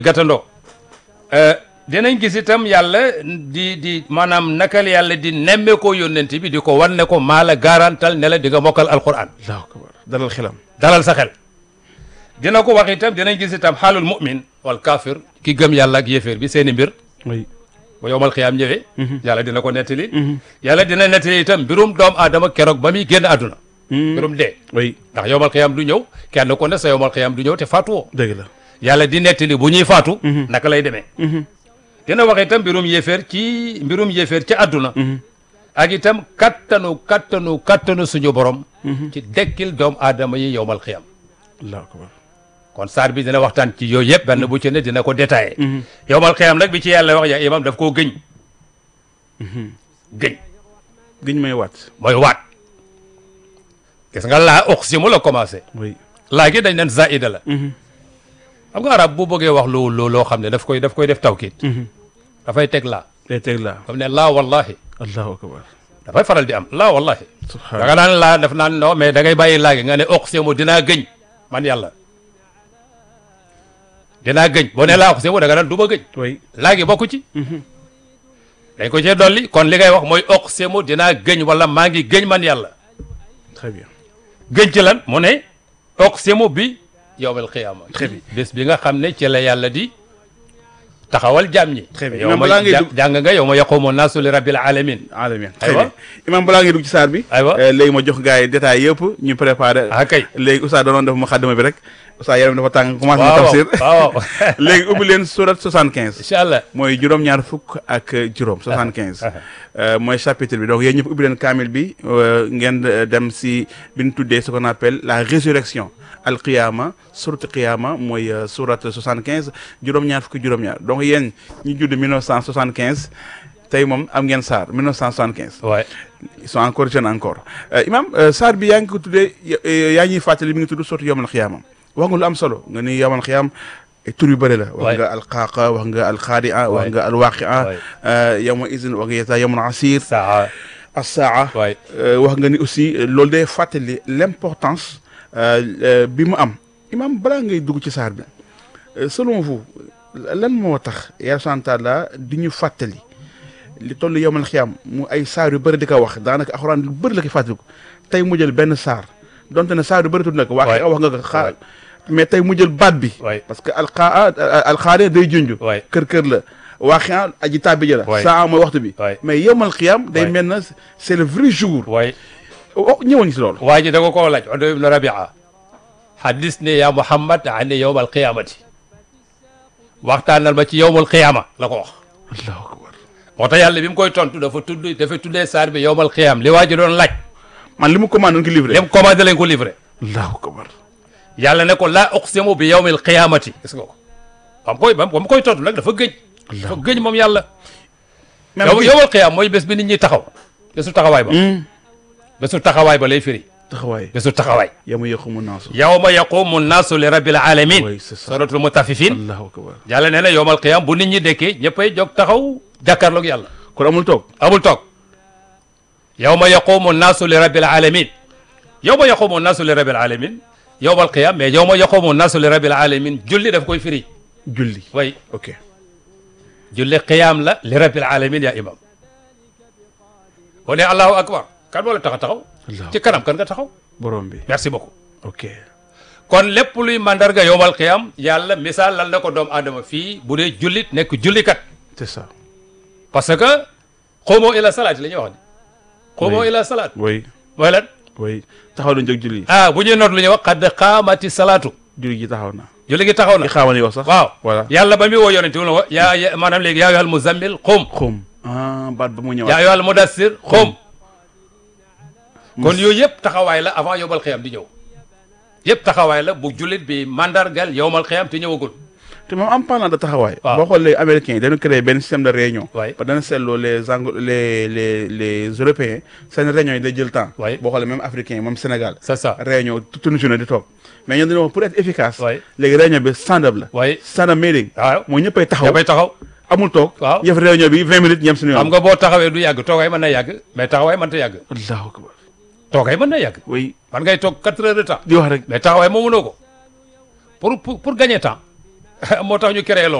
gàttandoo dinañ gis itam yàlla di di maanaam nakal yàlla di nemme ko yónnent bi di ko wan ne ko maa la garantal ne la di nga mokkal alquran allahu akbar dalal xelam dalal sa xel dina ko wax itam dinañ gis itam xaalul mu'min wal kafir ki gëm yàlla ak yéeféer bi seeni mbir oui ba yowmal xiyaam ñëwee yàlla dina ko nettali yàlla dina nettali itam mbirum doom aadama keroog ba muy génn àdduna mbirum dee oui ndax yowmal xiyaam du ñëw kenn ku ne sa yowmal xiyaam du ñëw te faatuwoo dëgg la yàlla di nettali bu ñuy faatu naka lay demee dina wax itam mbirum yéeféer ci mbirum yéeféer ci àdduna ak itam kattanu kattanu kattanu suñu borom ci dekkil doom aadama yi yowmal xiyaam allahu akbar kon saar bi dina waxtaan ci yooyu yëpp benn bu ci ne dina ko détaillé yowmal xiyaam nag bi ci yàlla wax ya imam daf koo gëñ gëñ giñ may waat mooy waat gis nga laa uqsimu la commencé oui laa gi dañ nen zaida la xam nga arab bu bëggee wax lu lu loo xam ne daf koy daf koy def tawkiit dafay teg laa day teg laa comme ne laa wallahi allahu akbar dafay faral di am laa wallahi da subhanallah nga naan laa daf naan non mais da ngay bàyyi laa gi nga ne uqsimu dinaa gëñ man yàlla dinaa gëñ boo ne laa uqsimu da nga naan du ma gëñ oui laa gi bokku ci dañ ko cee dolli kon li ngay wax mooy uqsimu dinaa gëñ wala maa ngi gëñ man yàlla très bien gëñ ci lan mu ne uqsimu bi yowmal qiyaama Très bien. bés bi nga xam ne ci la yàlla di taxawal jaam ñi Très bien. yow Imam ma balaa ngay ja- dugg- jàng nga yow ma yaqumu naasu li rabbil alamin alamin très Aywa. bien imam balaa ngay dugg ci saar bi Aywa. euh, léegi ma jox gars yi détails yëpp ñu préparé ah kay léegi oustaz danoon def mu xaddama bi rek oustaz yaram dafa tàng commencé na waaw tafsir waaw léegi ubbi leen surat 75 incha allah mooy juróom-ñaar fukk ak juróom 75 euh, mooy chapitre bi donc yéen ñëpp ubbi leen kaamil bi euh, ngeen euh, dem si bi ñu tuddee ce qu'on appelle la résurrection al qiyama surat qiyama mooy euh, surat 75 juróom-ñaar fukk juróom-ñaar donc yéen ñu judd 1975 tey moom am ngeen saar 1975 waay ils sont encore jeunes encore Euh, imam euh, saar bi yaa ngi ko tuddee ya- euh, yaa ñuy fàttali mi ngi tudd sotti yomal xiyaama wax nga lu am solo nga ni yomal xiyaam ay tur yu bëri la wax Waay. nga alqaaqa wax nga alxaadia wax Waay. nga alwaqia Waay. euh, yawma izin wax nga yeta yawmun asir saa assaa waay euh, wax nga ni aussi euh, loolu day fàttali l'importance euh, euh, bi mu am imam balaa ngay dugg ci saar bi euh, selon vous lan moo tax yàlla subhaanahu wa taala di ñu fàttali li toll yowmal xiyaam mu ay saar yu bëri di ko wax daanaka alxuraan lu bëri la koy fàttaliku tey mu jël benn saar donte ne saar yu bëri tudd na ko wax Waay. wax nga ko xaar Waay. mais tey mu jël baat bi waay parce que alxaa alxaare day junj waay kër kër la waaxia aji tàbbi ja la Waay. saa mooy waxtu bi Waay. mais yowmal xiyaam day Waay. mel na c'est le vrai jour waay oh ñëwoon ñu si loolu waa ji da ko koo laaj Udo ibn Rabia hadis ne ya Muhammad ani yowmal qiyamati waxtaanal ma ci yowmal qiyama la ko wax allahu akbar moo tax yàlla bi mu koy tontu dafa tudd dafa tuddee saar bi yowmal qiyam li waa ji doon laaj man li mu commandé woon ko livré lem commandé lañ ko livré allahu akbar yàlla ne ko laa uqsimu bi yawmil qiyamati gis nga ko ba mu koy ba mu koy tontu nag dafa gëj dafa gëj moom yàlla même yow bi- yowmal qiyam mooy bés bi nit ñi taxaw bésu taxawaay ba Hmm. bésu taxawaay ba lay firi taxawaay bésu taxawaay yamu yaqumu naasu yawma yaqumu nnaasu li rabbil alamin Oui, c'est ça. suratul mutaffifin allahu akbar yàlla nee na yowmal qiyam bu nit ñi dekkee ñëppay jóg taxaw jàkkaarloog yàlla kon amul toog amul toog yawma yaqumu nnaasu li rabbil alamin yawma yaqumu nnaasu li rabbil alamin yowmal qiyam mais yawma yaqumu nnaasu li rabbil alamin julli daf koy firi julli way ok julli qiyaam la li rabbil alamin ya imam boo ne allahu akbar kan moo la tax a taxaw allahu ci kanam kan nga taxaw borom bi merci beaucoup ok kon lépp luy mandarga yowmal qiyam yàlla misaal lal na ko doomu aadama fii bu dee jullit nekk jullikat c'est ça parce que xuumoo ila salaat la ñuy wax ni xuumoo Oui. ila salaat oui mooy lan oui taxaw nañ jóg julli ah bu ñuy noot lu ñuy wax xadd xaamati salaatu julli gi taxaw na julli gi taxaw na li xaamal yi wax sax waaw voilà yàlla ba muy woo yonente wu la ko yaa ya- maanaam léegi yaa ayyuhal muzammil xum xum ah baat ba mu yaa ñëwaat ayyuhal mudassir xum kon yooyu yëpp taxawaay la avant yowmal xiyam di ñëw yëpp taxawaay la bu jullit bi mandargal yowmal xiyam te ñëwagul te moom en parlant de taxawaay Waaw. boo xoolee américains yi dañu créé benn système de réunion waay ba dana seetloo les anglo les les les européens seen réunion yi day jël temps Ouais. boo xoolee même africains yi moom Sénégal c'est ça réunion toute une journée di toog mais ñoom dañoo wax pour être efficace Ouais. léegi réunion bi stand up la waay stand up meeting waaw mooy ñëppay taxaw dafay taxaw amul toog Waaw. yëf réunion bi vingt minutes ñem suñu yoon xam nga boo taxawee du yàgg toogaay mën na yàgg mais taxawaay mënta yàgg allahu akbar toogaay mën na yàgg oui man ngay toog quatre heures de temps di wax rek mais taxawaay moo mënoo ko pour pour pour gagner temps moo tax ñu créé loolu